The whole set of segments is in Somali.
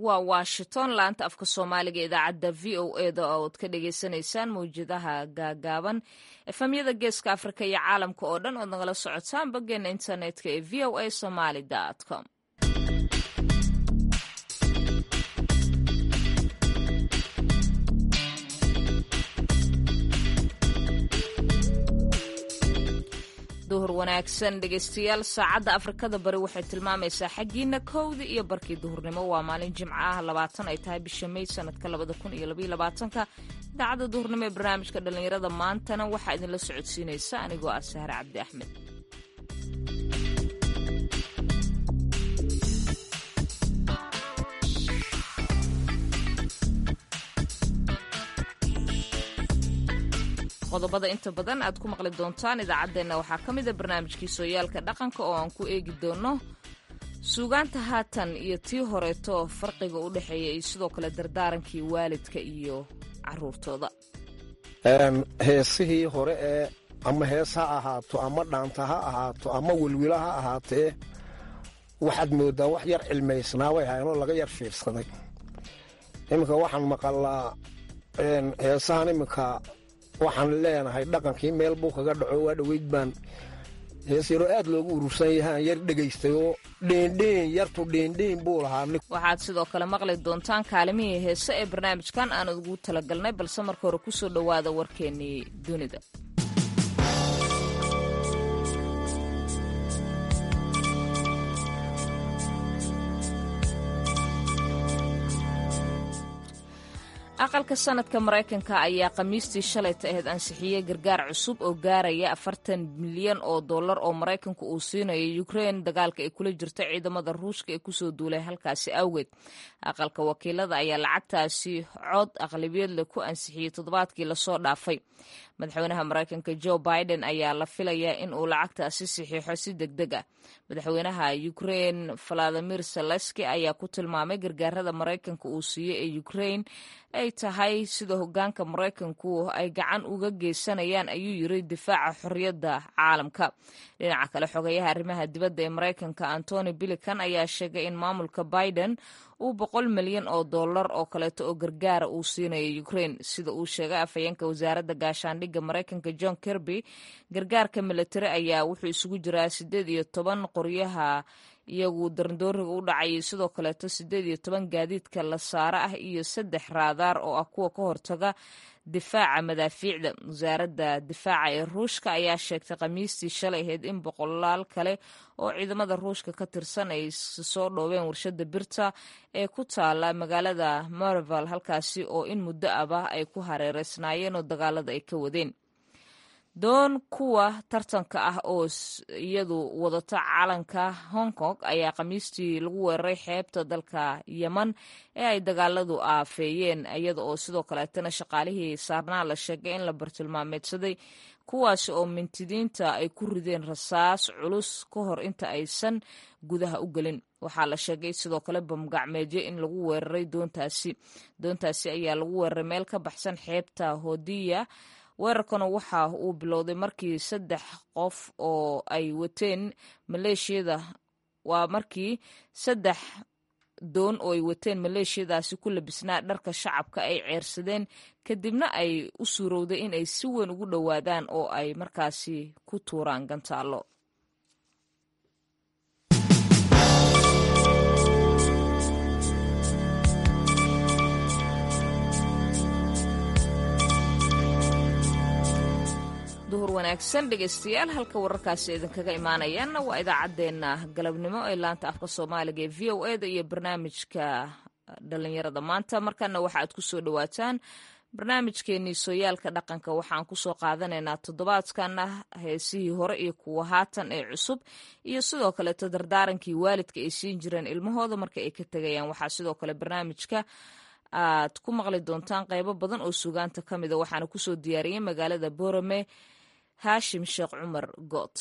waa washington laanta afka soomaaliga idaacadda v o eda ood ka dhagaysanaysaan mawjadaha gaagaaban efamyada geeska afrika iyo caalamka oo dhan ood nagala socotaan boggeena internetka ee v o a somaly com duhur wanaagsan dhegaystayaal saacadda afrikada bari waxay tilmaamaysaa xaggiina kowdii iyo barkii duhurnimo waa maalin jimco ah labaatan ay tahay bisha may sanadka labada kun iyo labaiyo labaatanka idaacadda duhurnimo ee barnaamijka dhallinyarada maantana waxaa idinla socodsiinaysa anigoo ah sahre cabdi axmed qodobada inta badan aad ku maqli doontaan idaacaddeenna waxaa ka mida barnaamijkii sooyaalka dhaqanka oo aan ku eegi doono suugaanta haatan iyo tii horeeto farqiga u dhexeeya iyo sidoo kale dardaarankii waalidka iyo caruurtooda heesihii hore ee ama hees ha ahaato ama dhaanta ha ahaato ama welwilo ha ahaatee waxaad mooddaa wax yar cilmaysnaa way haynoo laga yar fiirsaday iminka waxaan maqalaa heesahan iminka waxaan leenahay dhaqankii meel buu kaga dhaco waa dhoweyd baan hees yaroo aad loogu urursan yahaan yar dhegaystay oo dheendheen yartu dheendheen buu lahaa waxaad sidoo kale maqli doontaan kaalimihii heese ee barnaamijkan aan ugu talagalnay balse marka hore kusoo dhowaada warkeennii dunida aqalka sanadka maraykanka ayaa khamiistii shalayta ahayd ansixiyey gargaar cusub oo gaaraya afartan milyan oo dollar oo maraykanku uu siinayo ukrein dagaalka ay kula jirto ciidamada ruushka ee kusoo duulay halkaasi awgeed aqalka wakiilada ayaa lacagtaasi cod aqlabiyadle ku ansixiyey toddobaadkii lasoo dhaafay madaxweynaha maraykanka jo biden ayaa la filayaa in uu lacagtaasi saxiixo si deg deg ah madaxweynaha ukrein valadimir saleski ayaa ku tilmaamay gargaarada maraykanka uu siiyey ee ukrein ay tahay sida hogaanka maraykanku ay gacan uga geysanayaan ayuu yiri difaaca xorriyadda caalamka dhinaca kale xogeyaha arrimaha dibadda ee maraykanka antony bilican ayaa sheegay in maamulka biden uu boqol milyan oo dollar oo kaleeto oo gargaara uu siinayo ukrein sida uu sheegay afhayeenka wasaaradda gaashaandhigga maraykanka john kirby gargaarka militari ayaa wuxuu isugu jiraa siddeed iyo toban qoryaha iyagu darndooriga u dhacayay sidoo kaleeto siddeed iyo toban gaadiidka la saaro ah iyo saddex raadaar oo ah kuwa ka hortaga difaaca madaafiicda wasaaradda difaaca ee ruushka ayaa sheegtay khamiistii shalay ahayd in boqolaal kale oo ciidamada ruushka ka tirsan ay soo dhoobeen warshada birta ee ku taala magaalada marival halkaasi oo in muddo aba ay ku hareereysnaayeen oo dagaalada ay ka wadeen doon kuwa tartanka ah oo iyadu wadata calanka hong kong ayaa khamiistii lagu weeraray xeebta dalka yeman ee ay dagaaladu aafeeyeen iyada oo sidoo kaleetana shaqaalihii saarnaa la sheegay in la bartilmaameedsaday kuwaasi oo mintidiinta ay ku rideen rasaas culus ka hor inta aysan gudaha u gelin waxaa la sheegay sidoo kale bamgacmeedyo in lagu weeraray doontaasi doontaasi ayaa lagu weeraray meel ka baxsan xeebta hodiya weerarkana waxa uu bilowday markii saddex qof oo ay wateen maleeshiyada waa markii saddex doon oo ay wateen maleeshiyadaasi ku labisnaa dharka shacabka ay ceersadeen kadibna ay u suurowday in ay si weyn ugu dhowaadaan oo ay markaasi ku tuuraan gantaallo duhur wanaagsan dhegaystayaal halka wararkaasi idinkaga imaanayaanna waa idaacaddeenna galabnimo ee laanta afka soomaaliga ee v o eda iyo barnaamijka dhallinyarada maanta markana waxa aad kusoo dhowaataan barnaamijkeenii sooyaalka dhaqanka waxaan kusoo qaadanaynaa toddobaadkana heesihii hore iyo kuwa haatan ee cusub iyo sidoo kaleeto dardaarankii waalidka ay siin jireen ilmahooda marka ay ka tegayaan waxaa sidoo kale barnaamijka aad ku maqli doontaan qaybo badan oo sugaanta ka mida waxaana kusoo diyaariyey magaalada borome haashim sheekh cumar good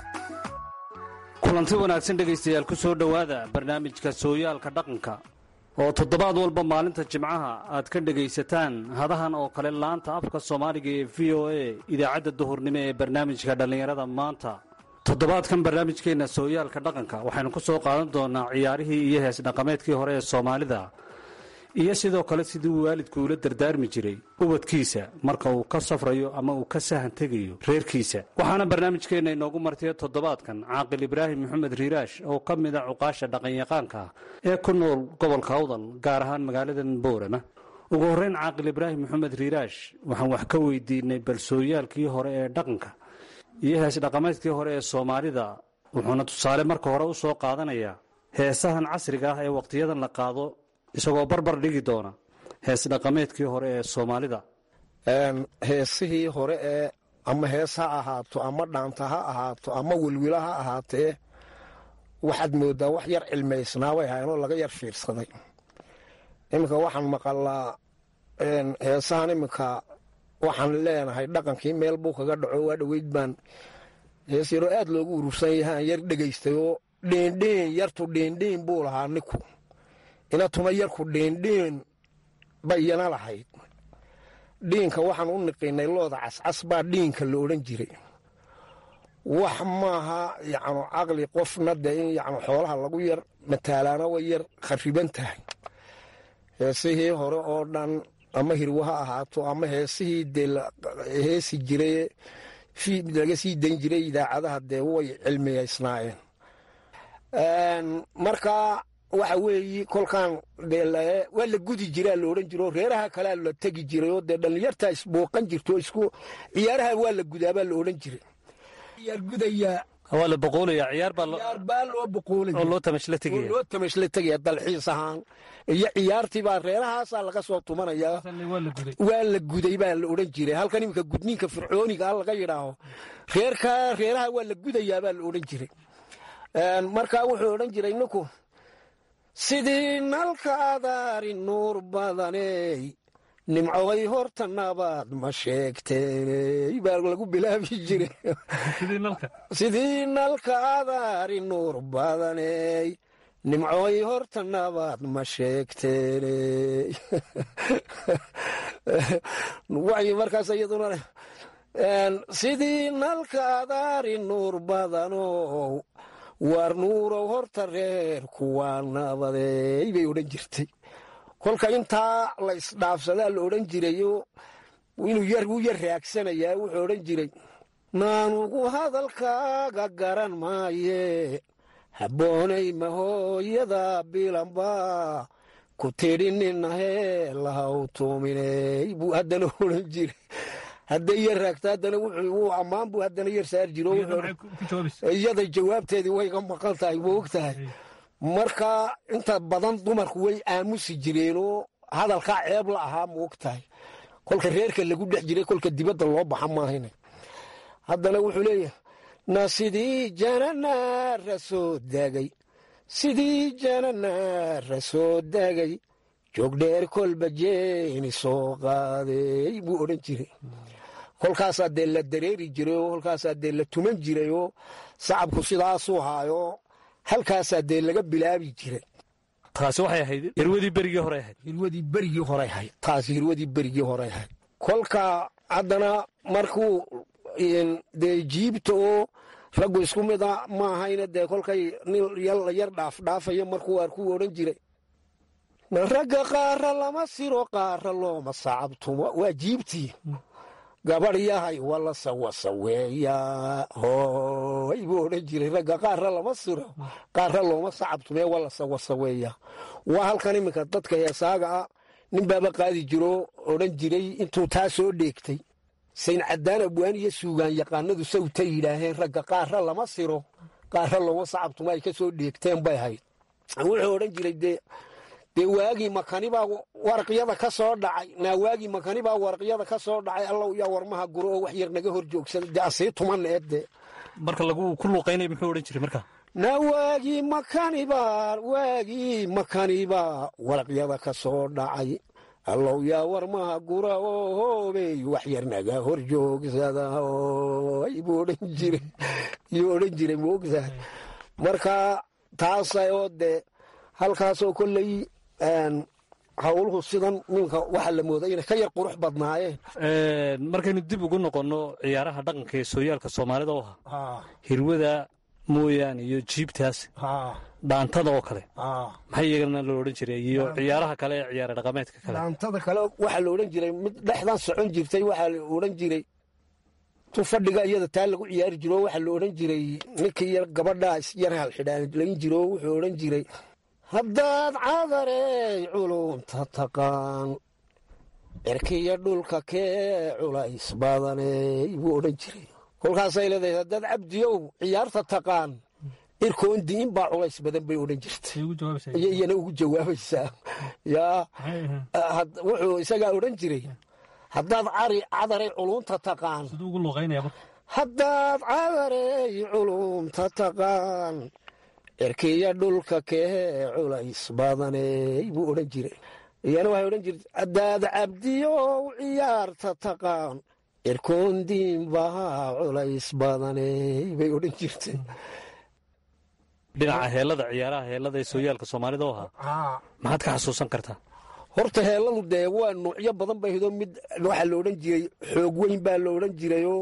kulanti wanaagsan dhegaystayaal ku soo dhowaada barnaamijka sooyaalka dhaqanka oo toddobaad walba maalinta jimcaha aad ka dhegaysataan hadahan oo kale laanta afka soomaaliga ee v o a idaacadda duhurnimo ee barnaamijka dhallinyarada maanta toddobaadkan barnaamijkeenna sooyaalka dhaqanka waxaynu ku soo qaadan doonaa ciyaarihii iyo hees dhaqameedkii hore ee soomaalida iyo sidoo kale siduu waalidku ula dardaarmi jiray ubadkiisa marka uu ka safrayo ama uu ka sahan tegayo reerkiisa waxaana barnaamijkeenna inoogu martiya toddobaadkan caaqil ibraahim maxamed riiraash oo ka mid a cuqaasha dhaqanyaqaanka ah ee ku nool gobolka awdal gaar ahaan magaaladan boorama ugu horreyn caaqil ibraahim maxamed riiraash waxaan wax ka weydiinay balsooyaalkii hore ee dhaqanka iyo hees dhaqameedkii hore ee soomaalida wuxuuna tusaale marka hore u soo qaadanayaa heesahan casriga ah ee wakhtiyadan la qaado isagoo barbar dhigi doona hees dhaqameedkii hore ee soomaalida heesihii hore ee ama hees ha ahaato ama dhaanta ha ahaato ama welwila ha ahaatee waxaad moodaa wax yar cilmaysnaa way haynoo laga yar fiirsaday iminka waxaan maqalaa heesahan iminka waxaan leenahay dhaqankii meel buu kaga dhaco waa dhoweyd baan hees yaroo aad loogu urursan yahaan yar dhegaystay oo dheendheen yartu dheendheen buu lahaa ninku inatuma yarku dheendheen bayana lahayd dhiinka waxaan u niqinay looda cascas baa dhiinka la odhan jiray wax maaha yacnu caqli qofna dee in yacnu xoolaha lagu yar mataalaana way yar khariban tahay heesihii hore oo dhan ama hirwo ha ahaato ama heesihii dee heesi jiray laga sii dayn jiray idaacadaha dee way cilmiyaysnaayeen marka waxa weeyi kolkaan waa la gudi jiraa la odhan jiro reeraha kalea la tegi jiray oo dee dhallinyartaa isbooqan jirto isku ciyaaraha waa la gudaabaa la odhan jiray gudayaa waa la boqoolaya ciyaar baa loo boqoolaya oo loo tamashla tegaya loo tamashla tegaya dalxiis ahaan iyo ciyaartii baa reerahaasaa laga soo tumanayaa waa la guday baa la odhan jiray halkan iminka gudniinka fircooniga a laga yidhaaho reerka reeraha waa la gudayaa baa la odhan jiray markaa wuxuu odhan jiray ninku sidii nalka adaari nuur badaney nimcoday horta nabaad ma sheegteeney baa lagu bilaabi jiray sidii nalka adaari nuur badaney nimcoday horta nabaad ma sheegteeney waxay markaas iyaduna sidii nalka adaari nuur badanow waar nuurow horta reer kuwaa nabadeey bay odhan jirtay kolka intaa la isdhaafsadaa la odhan jirayo inuu yar wuu yar raagsanayaa wuxuu odhan jiray naanugu hadalkaaga garan maaye habboonay mahooyada bilanba ku tidhi ninahee lahaw tuuminey buu haddana odhan jiray hadday yar raagto haddana wuu ammaan buu haddana yar saar jiro iyada jawaabteedii wayga maqan tahay ma og tahay marka inta badan dumarku way aamusi jireenoo hadalkaa ceeb la ahaa ma og tahay kolka reerka lagu dhex jiray kolka dibadda loo baxa maahayna haddana wuxuu leeyahay na sidii jananaara soo daagay sidii jananaara soo daagay joogdheer kolba jeeni soo qaaday buu odhan jiray kolkaasaa dee la dareeri jiray oo kolkaasaa dee la tuman jiray oo sacabku sidaasuu haayo halkaasaa dee laga bilaabi jiray taasi waxay ahayd hirwadii berigii hore ahayd hirwadii berigii hore ahayd taasi hirwadii berigii hore ahayd kolka haddana markuu dee jiibta oo raggu isku mida ma ahayna dee kolkay nin yar dhaafdhaafayo markuu arkuu odhan jiray ragga qaara lama siro qaara looma sacabtumo waa jiibtii gabadh yahay wala sawasaweeya hooy buu odhan jiray ragga qaara lama siro qaara looma sacabtume wala sawasaweeya waa halkan iminka dadka heesaaga ah nin baaba qaadi jiro odhan jiray intuu taa soo dheegtay sayn caddaan abwaan iyo suugaan yaqaanadu sawta yidhaaheen ragga qaara lama siro qaara looma sacabtumo ay ka soo dheegteen bay ahayd wuxuu odhan jiray dee dee waagii makanibaa waraqyada ka soo dhacay naa waagii makanibaa waraqyada ka soo dhacay allow yaa warmaha guro oo wax yar naga hor joogsada dee asii tuman eedde marka lagu ku luuqaynaya muxuu odhan jiray marka naa waagii makanibaa waagii makanibaa waraqyada ka soo dhacay allow yaa warmaha gura oo hoobey wax yar naga hor joogsada oy buu odhan jiray yuu odhan jiray moogtahay marka taasa oo dee halkaasoo kolley howluhu sidan ninka waxaa la mooday inay ka yar qurux badnaayeen markaynu dib ugu noqonno ciyaaraha dhaqanka ee sooyaalka soomaalida oo ahaa hirwada mooyaane iyo jiibtaas dhaantada oo kale maxay iyagana loo odhan jiray iyo ciyaaraha kale ee ciyaara dhaqameedka kale dhaantada kale waxaa la odhan jiray mid dhexdan socon jirtay waxaa la odhan jiray tu fadhiga iyada taa lagu ciyaari jiro waxaa la odhan jiray ninkii yar gabadhaa isyar halxidhaanlayn jiro wuxuu odhan jiray haddaad cadarey culumta taqaan cirkiyo dhulka kee culays badaney buu odhan jiray kolkaasay leedahay haddaad cabdiyow ciyaarta taqaan irkoon diin baa culays badan bay odhan jirtay iyana ugu jawaabaysaa yaa wuxuu isagaa odhan jiray haddaad cari cadarey culumta taqaan haddaad cadarey culumta taqaan cirkiya dhulka kee culays badaney buu odhan jiray iyana waxay odhan jirtay haddaad cabdiyow ciyaarta taqaan cirkoon diin baa culays badaney bay odhan jirtay dhinaca heellada ciyaaraha heellada ee sooyaalka soomaalida oo ahaa maxaad ka xasuusan kartaa horta heelladu dee waa nuucyo badan bay hido mid waxaa la odhan jiray xoog weyn baa la odhan jirayoo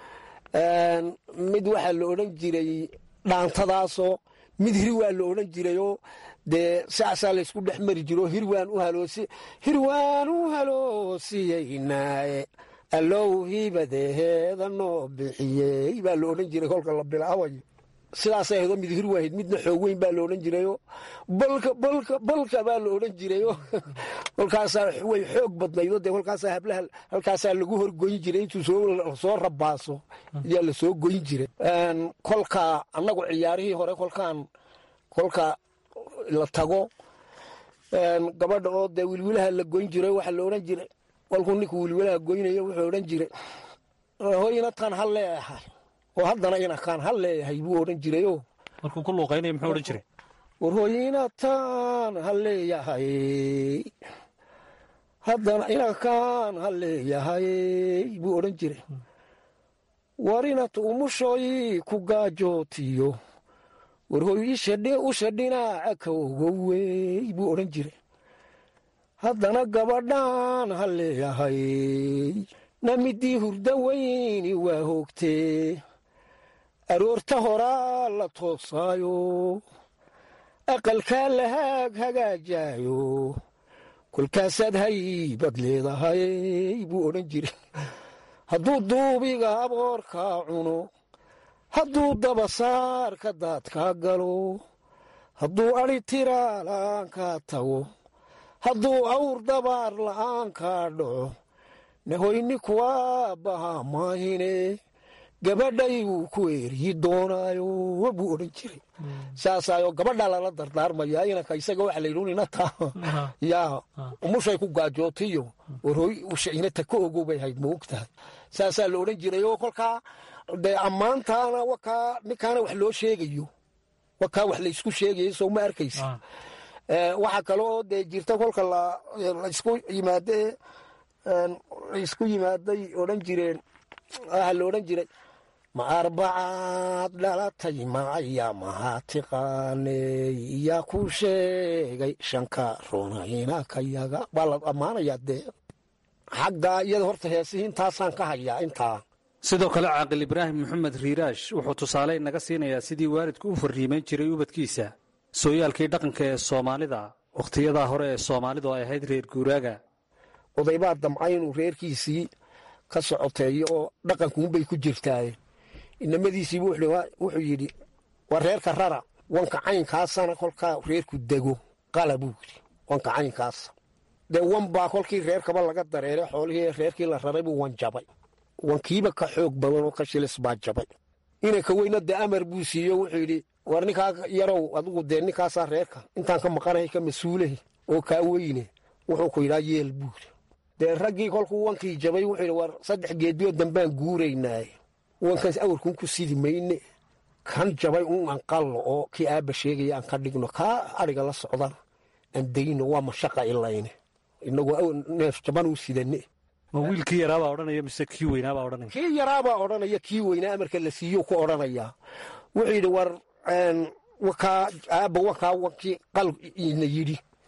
mid waxaa la odhan jiray dhaantadaasoo mid hirwaan la odhan jirayoo dee saasaa laysku dhex mari jiro hirwaan u haloosi hirwaan u haloosiyeynaaye allow hibadeheeda noo bixiyey baa la odhan jiray kolka la bilaabayo sidaasay ahdo mid hirwaahid midna xoog weyn baa la odhan jirayo balka balka balka baa la odhan jirayo kolkaasaa way xoog badnaydo dee kolkaasaa hablaha halkaasaa lagu horgoyn jiray intuu soo rabaaso ayaa la soo goyn jiray kolka annagu ciyaarihii hore kolkaan kolka la tago gabadha oo dee wilwilaha la goyn jiray waxaa la odhan jiray kolkuu ninku wilwilaha goynayo wuxuu odhan jiray hoyna tan ha leeyahay oo haddana inakaan ha leeyahay buu odhan jirayo markuu ku luuqaynaya muxuu odhan jiray war hoyna tan ha leeyahay haddana inakaan ha leeyahay buu odhan jiray war inat umushoy ku gaajootiyo war hoy usha dhinaaca ka ogowey buu odhan jiray haddana gabadhaan ha leeyahay namidii hurda weyni waa hoogtee aroorta horaa la toosaayo aqalkaa la haag hagaajaayo kolkaasaad haybad leedahay buu odhan jiray hadduu duubiga aboorkaa cuno hadduu dabasaarka daadkaa galo hadduu adhi tiraa la'aankaa tago hadduu awr dabaar la'aankaa dhaco nahoyni kuwaa bahaa maahine gabadhay wuu ku eeryi doonaayo buu odhan jiray saasaayo gabadhaa lala dardaarmaya inanka isaga waxa la yidhi inata yaa umushay ku gaajootiyo warhoy usha inata ka ogow bay hayd ma og tahay saasaa la odhan jiray oo kolkaa dee ammaantaana wakaa ninkaana wax loo sheegayo wakaa wax laysku sheegayo soo ma arkaysa waxaa kale oo dee jirta kolka laysku yimaadee laysku yimaaday odhan jireen waxaa la odhan jiray ma arbacaad dhalatay macaya mahaa tiqaaney yaa ku sheegay shanka runayna ka yaga waa la ammaanayaa dee xaggaa iyada horta heesihii intaasaan ka hayaa intaa sidoo kale caaqil ibraahim maxamed riiraash wuxuu tusaale naga siinayaa sidii waalidku u fariimayn jiray ubadkiisa sooyaalkii dhaqanka ee soomaalida wakhtiyadaa hore ee soomaalidu ay ahayd reer guuraaga odaybaa damca inuu reerkiisii ka socoteeyo oo dhaqankuunbay ku jirtaaye inamadiisiibu wuxuu yidhi waa reerka rara wanka caynkaasana kolkaa reerku dego qala buu yidhi wanka caynkaasa dee wan baa kolkii reerkaba laga dareeray xoolihii reerkii la raray buu wan jabay wankiiba ka xoog badan oo ka shilis baa jabay inanka weyna dee amar buu siiyo wuxuu yidhi war ninkaa yarow adigu dee ninkaasaa reerka intaan ka maqanahay ka mas-uulahi oo kaa weyne wuxuu ku yidhaa yeel buu yidhi dee raggii kolkuu wankii jabay wuxuu yidhi war saddex geediyo dambaan guuraynaaye wankaas awrkuun ku sidi mayne kan jabay un aan qallo oo kii aabba sheegaya aan ka dhigno kaa adhiga la socdana aan dayno waa mashaqa ilayne inagoo neef jaban u sidane ma wiilkii yaraabaa odhanaya mise kii weynaabaa odhanaya kii yaraabaa odhanaya kii weynaa amarka la siiyo ku odhanayaa wuxuu yidhi war wakaa aabba wakaa wankii qal ina yidhi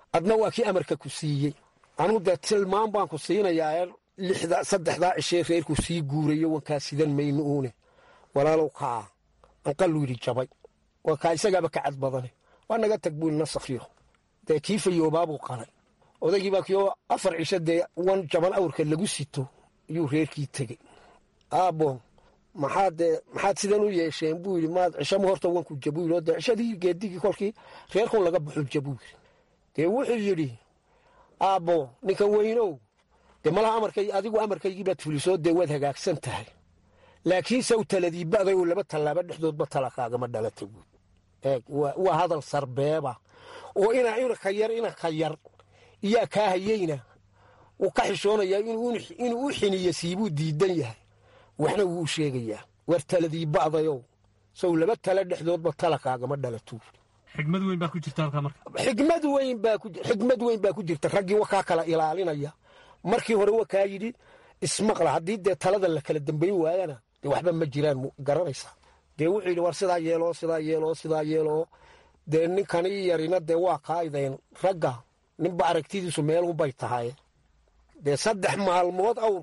adna waa kii amarka ku siiyey anuu dee tilmaan baan ku siinayaa lixda saddexdaa cishee reerku sii guurayo wankaa sidan mayno uune walaalow kaa anqalluu yidhi jabay waa kaa isagaaba ka cad badane waa naga tag buu nasakhiyo dee kii fayoobaabuu qalay odaygii baa kioo afar cisho dee wan jaban awrka lagu sito yuu reerkii tegey aabbo maxaad dee maxaad sidan u yeesheen buu yidhi maad cishama horta wanku jabuu yidhi oo dee cishadii geedigii kolkii reerkun laga baxu jabuu yidhi dee wuxuu yidhi aabbo ninka weynow dee malaha amarkay adigu amarkaygii baad fulisoo dee waad hagaagsan tahay laakiinse u taladii ba'day oo laba tallaaba dhexdoodba talakaagama dhalata buud eeg waa hadal sarbeeba oo ina inaka yar inaka yar iyaa kaa hayeyna wuu ka xishoonayaa inuu u xiniyo siibuu diidan yahay waxna wuu u sheegayaa war taladii ba'dayow sow laba tala dhexdoodba talakaagama dhalatuu xigmad weyn baa ku jirta halkaa marka xigmad weyn baa ku xigmad weyn baa ku jirta raggii wakaa kala ilaalinaya markii hore wakaa yidhi ismaqla haddii dee talada la kala dambayn waayana dee waxba ma jiraan garanaysaa dee wuxuu yidhi war sidaa yeeloo sidaa yeeloo sidaa yeeloo dee ninkani yarina dee waa kaaideen ragga ninba aragtidiisu meelunbay tahay dee saddex maalmood awr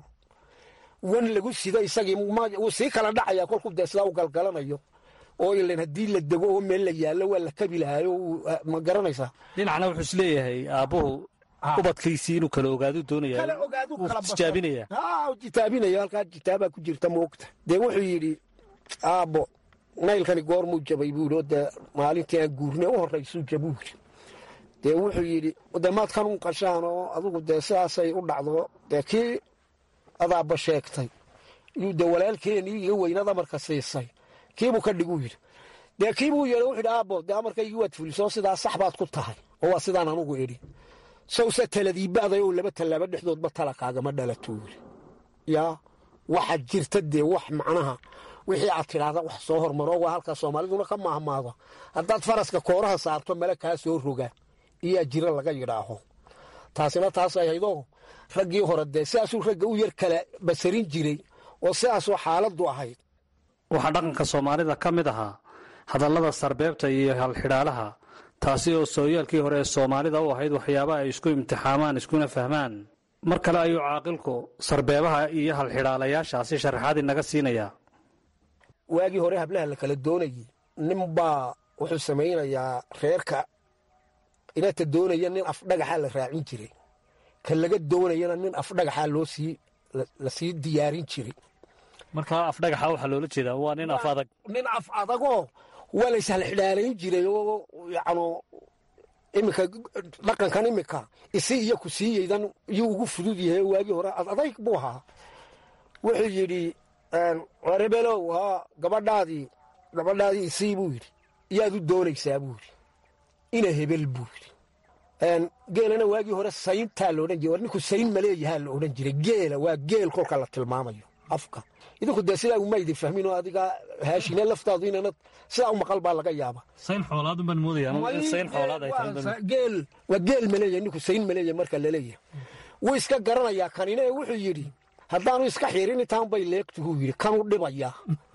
wan lagu sido isagii wuu sii kala dhacayaa kolkuu dee sidaa u galgalanayo oo ilan haddii la dego oo meel la yaallo waa la kabi lahaayo ma garanaysaa dhinacna wuxuu isleeyahay aabbuhu ubadkiisii inuu kala ogaadu doonaya tijaabinaya jitaabinaya halkaa jitaabaa ku jirta moogta dee wuxuu yidhi aabbo naylkani goormuu jabay buu yidhi oo dee maalintii aan guurnay u horraysuu jabuu yidhi dee wuxuu yidhi dee maad kanun qashaan oo adugu dee sidaasay u dhacdo dee kii adaabba sheegtay yuu dee walaalkeenii iga weynad amarka siisay kiibuu ka dhiguu yidhi dee kiibuu yeedha wuxuu yidhi aabbo dee amarkaygii waad fulisoo sidaa sax baad ku tahay oo waa sidaan anugu idhi sawse taladii ba'day oo laba tallaaba dhexdoodba talakaagama dhalatuu yidhi yaa waxaad jirta dee wax macnaha wixii aad tidhaahda wax soo hormaro waa halkaa soomaaliduna ka maahmaado haddaad faraska kooraha saarto male kaa soo roga iyaa jira laga yidhaaho taasina taasay haydoo raggii hore dee sidaasuu ragga u yar kala basarin jiray oo sidaasoo xaaladdu ahayd waxaa dhaqanka soomaalida ka mid ahaa hadallada sarbeebta iyo halxidhaalaha taasi oo sooyaalkii hore ee soomaalida u ahayd waxyaabaha ay isku imtixaamaan iskuna fahmaan mar kale ayuu caaqilku sarbeebaha iyo halxidhaalayaashaasi sharaxaad inaga siinayaa waagii hore hablaha la kala doonayey ninbaa wuxuu samaynayaa reerka inata doonaya nin afdhagaxaa la raacin jiray ka laga doonayana nin afdhagaxaa loo sii la sii diyaarin jiray markaa afdhagaxa waxaa loola jeedaa waa nin af adag nin af adagoo waa la ishalxidhaalayn jiray oo yacnu iminka dhaqankan iminka isi iyo ku siiyeydan iyuu ugu fudud yahay waagii hore adayg buu ahaa wuxuu yidhi rebelow haa gabadhaadii gabadhaadii isii buu yidhi yaad u doonaysaa buu yidhi ina hebel buu yidhi geelana waagii hore sayntaa la odhan jiray war ninku sayn maleeyahaa la odhan jiray geela waa geel kolka la tilmaamayo afka idinku dee sidaa umaydi fahmin oo adiga haashine laftaadu inana sidaa u maqal baa laga yaaba sayn xoolaad baan moodaya sayn xoolaad ay tahay geel waa geel maleeyahay ninku sayn maleeyahay marka laleeyahay wuu iska garanayaa kanina ee wuxuu yidhi haddaanu iska xirin intaan bay leegtuhuu yidhi kanuu dhibayaa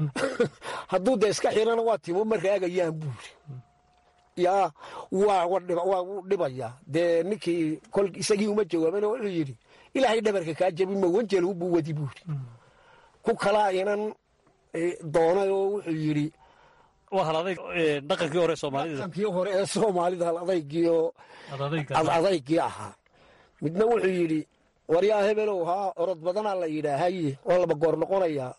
hadduu dee iska xirana waa timo ma raagayaan buu yidhi yaa waa wuu dhibayaa dee ninkii kol isagii uma jawaabana wuxuu yidhi ilaahay dhabarka kaa jabi ma wanjelu buu wadi buu yidhi ku kalaa inan doonay oo wuxuu yidhi waa hal adayg dhaqankii hore soomaalida dhaqankii hore ee soomaalida hal adaygii oo ad adaygii ahaa midna wuxuu yidhi waryaa hebelow haa orod badanaa la yidhaahaye waa laba goor noqonayaa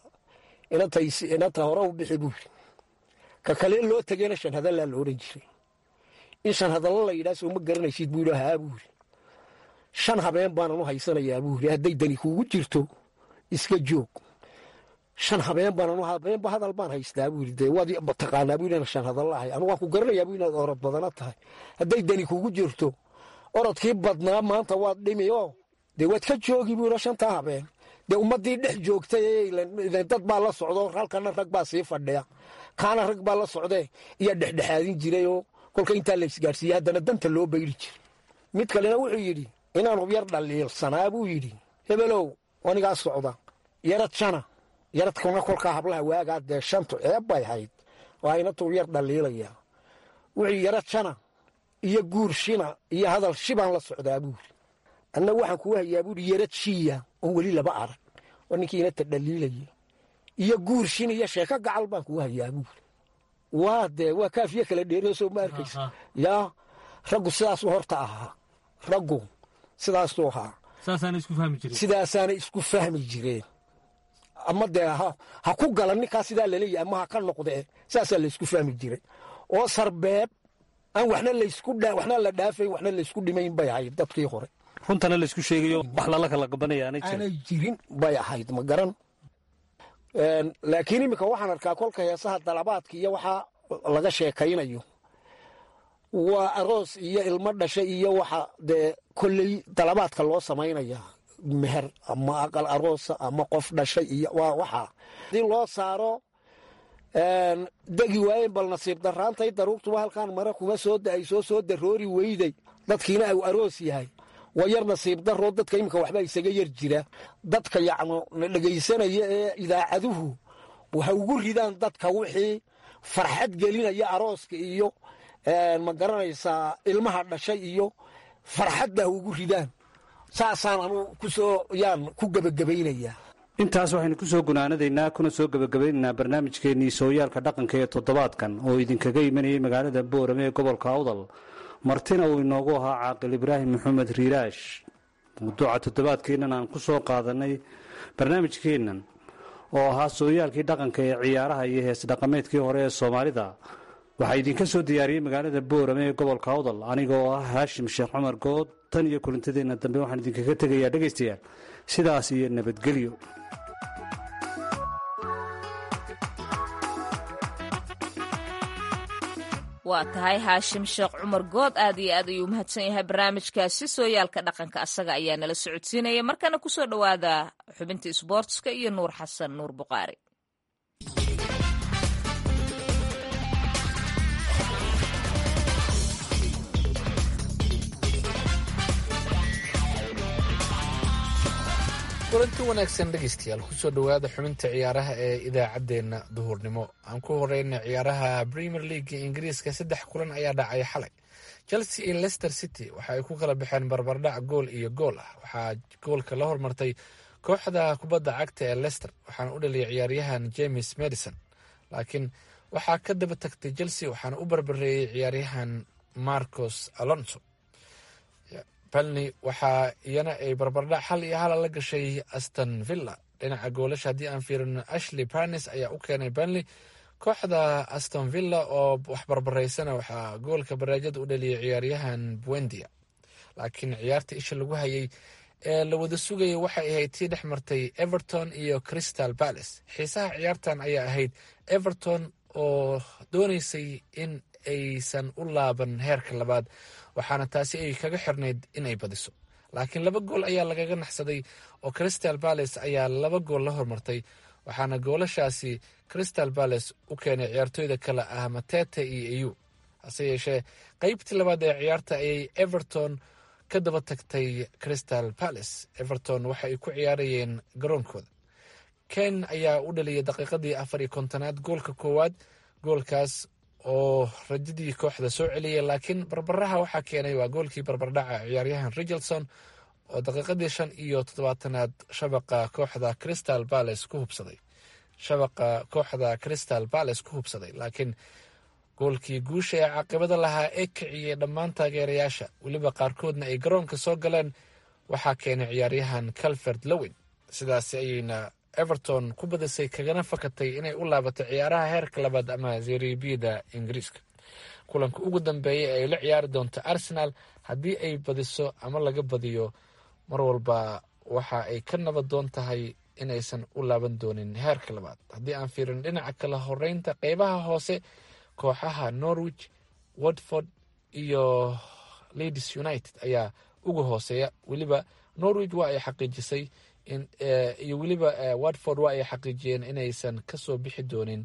inanta hore u bixi buu yidhi ka kale loo tegeyna shan hadallaa la odhan jiray in shan hadallo la yidhaha soo ma garanaysid buu yidhi haa buu yidhi shan habeen baanan u haysanayaa buu yidhi hadday dani kuugu jirto iska joog shan habeen baanan habeenba hadal baan haystaa buu yidhi dee waad taqaanaa buu yidhi shan hadallo ahay anu waan ku garanayaa buu inaad orod badana tahay hadday dani kuugu jirto orodkii badnaa maanta waad dhimi oo dee waad ka joogi buu yidhi shantaa habeen dee ummaddii dhex joogtay dad baa la socdo halkana rag baa sii fadhiya kaana rag baa la socdee iyaa dhexdhexaadin jiray oo kolka intaa la isgaarsiiyey haddana danta loo bayri jiray mid kalena wuxuu yidhi inaanu yar dhaliilsanaa buu yidhi hebelow anigaa socda yarad shana yaradkuna kolkaa hablaha waagaa dee shantu ceeb bay hayd waa inatuu yar dhaliilaya wuxuu yarad shana iyo guur shina iyo hadal shibaan la socdaa buuri anna waxaan kugu hayaa buuri yarad shiya oon weli laba arag oo ninkiina ta dhaliilaya iyo guur shin iyo sheeko gacal baan kugu hayaa buuri waa dee waa kaafiye kala dheeroo soo ma arkaysa yaa raggu sidaasuu horta ahaa raggu sidaasuu ahaa sidaasaana isku fahmi jireen ama dee ha ku gala ninkaa sidaa laleeyahy ama ha ka noqdee sidaasaa laysku fahmi jiray oo sarbeeb aan waxna laysku waxna la dhaafayn waxna laysku dhimayn bay ahayd dadkii hore runtana laysku sheegayo wax lala kala gabanaya aanay jirin aanay jirin bay ahayd ma garan laakiin iminka waxaan arkaa kolka heesaha dalabaadka iyo waxaa laga sheekaynayo waa aroos iyo ilmo dhasha iyo waxa dee kolley dalabaadka loo samaynaya meher ama aqal aroosa ama qof dhashay iyo waa waxaa hadii loo saaro degi waayen bal nasiib daraantay daruurtuba halkaan mare kuma soo da-ay soo soo daroori weyday dadkiina au aroos yahay waa yar nasiib daroo dadka iminka waxba isaga yar jira dadka yacno na dhegaysanaya ee idaacaduhu waxa ugu ridaan dadka wixii farxad gelinaya arooska iyo ma garanaysaa ilmaha dhashay iyo farxadda ugu ridaan saasaan anu kusoo yaan ku gebagabaynayaa intaas waxaynu ku soo gunaanadaynaa kuna soo gebagabaynaynaa barnaamijkeennii sooyaalka dhaqanka ee toddobaadkan oo idinkaga imanayay magaalada boorame ee gobolka awdal martina uu inoogu ahaa caaqil ibraahim maxamed riiraash mawduuca toddobaadkeennan aan ku soo qaadanay barnaamijkeennan oo ahaa sooyaalkii dhaqanka ee ciyaaraha iyo hees dhaqameedkii hore ee soomaalida waxaa idinka soo diyaariyey magaalada boorame ee gobolka awdal aniga oo ah haashim sheekh cumar good tan iyo kulintadeenna dambe waxaan idinkaga tegayaa dhegaystayaal sidaas iyo nabadgelyo waa tahay haashim sheekh cumar good aad iyo aad ayuu umahadsan yahay barnaamijkaasi sooyaalka dhaqanka asaga ayaa nala socodsiinaya markana kusoo dhowaada xubinta isboortska iyo nuur xasan nuur buqaari kulanti wanaagsan dhegeystayaal kusoo dhowaada xubinta ciyaaraha ee idaacaddeenna duhurnimo aan ku horeyna ciyaaraha premier league ingiriiska saddex kulan ayaa dhacay xalay chelsea iyo leicester city waxa ay ku kala baxeen barbardhac gool iyo gool ah waxaa goolka la hormartay kooxda kubadda cagta ee leicester waxaana u dhaliyay ciyaaryahan james madison laakiin waxaa ka daba tagtay chelsea waxaana u barbareeyey ciyaaryahan marcos alonso balni waxaa iyana ay barbardhac hal iyo hala la gashay aston villa dhinaca goolasha haddii aan fiirino ashley barnes ayaa u keenay banley kooxda aston villa oo wax barbaraysana waxaa goolka baraajada u dhaliyay ciyaaryahan buendia laakiin ciyaarta isha lagu hayay ee la wada sugayay waxay ahayd tii dhex martay everton iyo crystal palace xiisaha ciyaartan ayaa ahayd everton oo dooneysay in aysan u laaban heerka labaad waxaana taasi ay kaga xirnayd inay badiso laakiin laba gool ayaa lagaga naxsaday oo crystal palace ayaa laba gool la hormartay waxaana goolashaasi crystal palace u keenay ciyaartooyda kale ah matete iyo eu hase yeeshee qeybtii labaad ee ciyaarta ayay everton ka daba tagtay crystal palace everton waxa ay ku ciyaarayeen garoonkooda ken ayaa u dhaliyay daqiiqadii afar iyo kontonaad goolka koowaad goolkaas oo rajadii kooxda soo celiyay laakiin barbaraha waxaa keenay waa goolkii barbardhaca ciyaaryahan richardson oo daqiiqadii shan iyo toddobaatanaad shabaqa kooxda crystal palace ku hubsaday shabaqa kooxda crystal palace ku hubsaday laakiin goolkii guusha ee caaqibada lahaa ee kiciyey dhammaan taageerayaasha weliba qaarkoodna ay garoonka soo galeen waxaa keenay ciyaaryahan calvert lowin sidaasi ayayna everton ku badisay kagana fakatay inay u laabato ciyaaraha heerka labaad ama zeribida ingiriiska kulanka ugu dambeeya ee ay la ciyaari doonto arsenal haddii ay badiso ama laga badiyo mar walba waxa ay ka nabad doon tahay inaysan u laaban doonin heerka labaad haddii aan fiirin dhinaca kala horeynta qeybaha hoose kooxaha norwich watford iyo ladies united ayaa uga hooseeya weliba norwich waa ay xaqiijisay iyo weliba watford waa ay xaqiijiyeen inaysan kasoo bixi doonin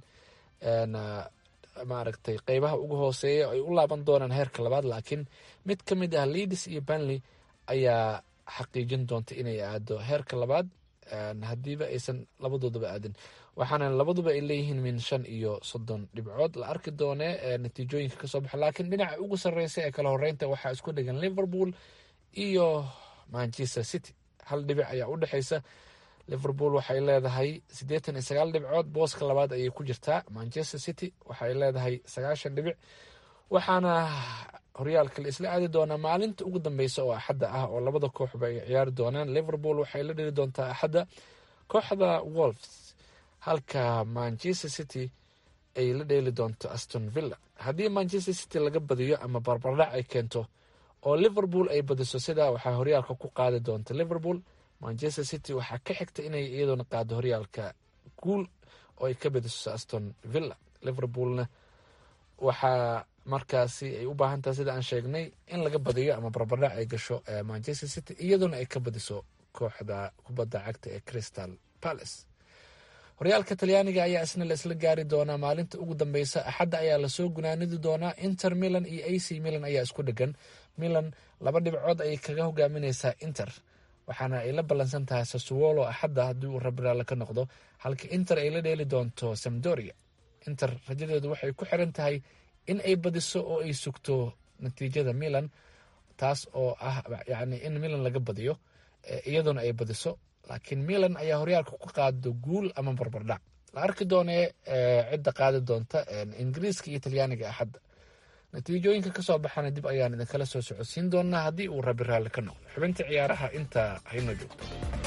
maaragtay qeybaha ugu hooseeya ay u laaban doonaan heerka labaad laakiin mid ka mid ah leadis iyo banley ayaa xaqiijin doonta inay aado heerka labaad haddiiba aysan labadoodaba aadin waxaana labaduba ay leeyihiin min shan iyo soddon dhibcood la arki doone natiijooyinka kasoo baxa laakiin dhinaca ugu sarreysa ee kala horeynta waxaa isku dhegan liverpool iyo manchester city hal dhibic ayaa u dhexeysa liverpool waxay leedahay siddeetan iyo sagaal dhibcood booska labaad ayay ku jirtaa manchester city waxay leedahay sagaashan dhibic waxaana horyaalka la isla aadi doonaa maalinta ugu dambeysa oo axadda ah oo labada kooxba ay ciyaari doonaan liverpool waxay la dhiri doontaa axadda kooxda wolfs halka manchester city ay la dheeli doonto aston villa haddii manchester city laga badiyo ama barbardhac ay keento oo liverpool ay badiso sidaa waxaa horyaalka ku qaadi doonta liverpool manchester city waxaa ka xigta inay iyadoona qaado horyaalka guul oo ay ka badiso aston villa liverpoolna waxaa markaasi ay u baahan tahay sida aan sheegnay in laga badiyo ama barbardhac ay gasho manchester city iyadoona ay ka badiso kooxda kubadda cagta ee crystal palace horyaalka talyaaniga ayaa isna la isla gaari doonaa maalinta ugu dambeysa axadda ayaa lasoo gunaanidi doonaa inter milan iyo a c milan ayaa isku dhegan milan laba dhibcood ayay kaga hogaamineysaa inter waxaana ay la ballansan tahay sasuwolo axadda haddii uu rabiraale ka noqdo halka inter ay la dheeli doonto samdoria inter rajadeedu waxay ku xiran tahay in ay badiso oo ay sugto natiijada milan taas oo ah yacni in milan laga badiyo iyadoona ay badiso laakiin milan ayaa horyaalka ku qaado guul ama barbardhac la arki doonee cidda qaadi doonta ingiriiska iyo talyaaniga axadda natiijooyinka kasoo baxana dib ayaan idinkala soo socodsiin doonaa haddii uu rabi raalli ka noqdo xubinta ciyaaraha intaa hayno joogto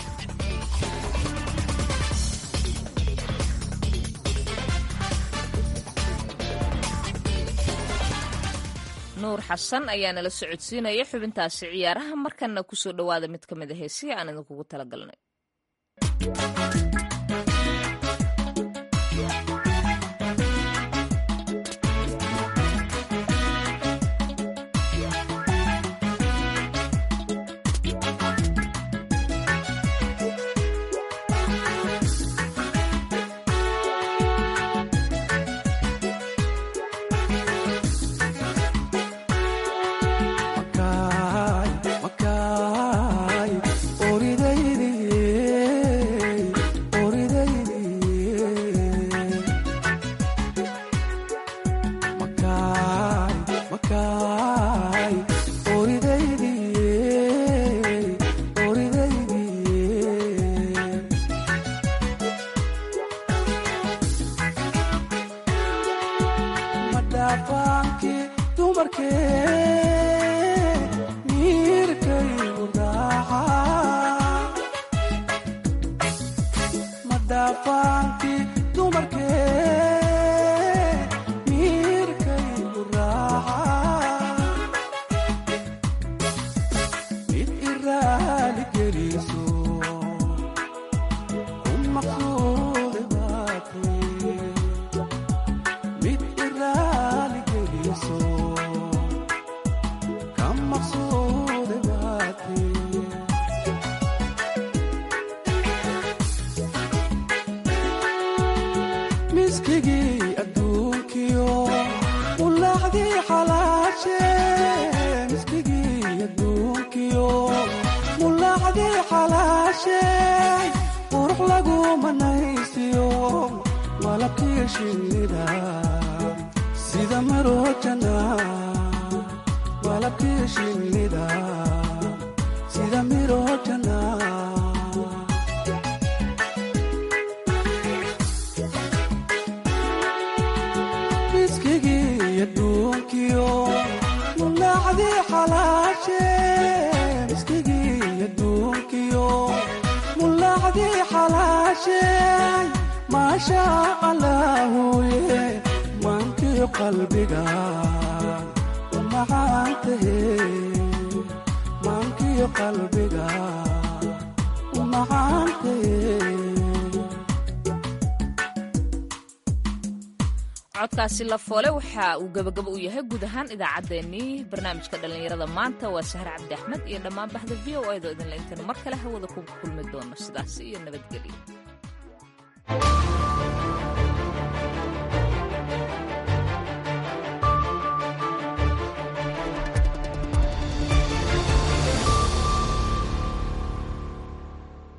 nuur xasan ayaa nala socodsiinaya xubintaasi ciyaaraha markana kusoo dhowaada mid ka mid a heesihi aan idinkugu talagalnay codkaasi lafoole waxa uu gabagaba u yahay guud ahaan idaacaddeenii barnaamijka dhallinyarada maanta waa sahar cabdi axmed iyo dhammaan baxda v o edo idinla intaynu mar kale hawada ku kulmi doono sidaas iyo nabadgelyo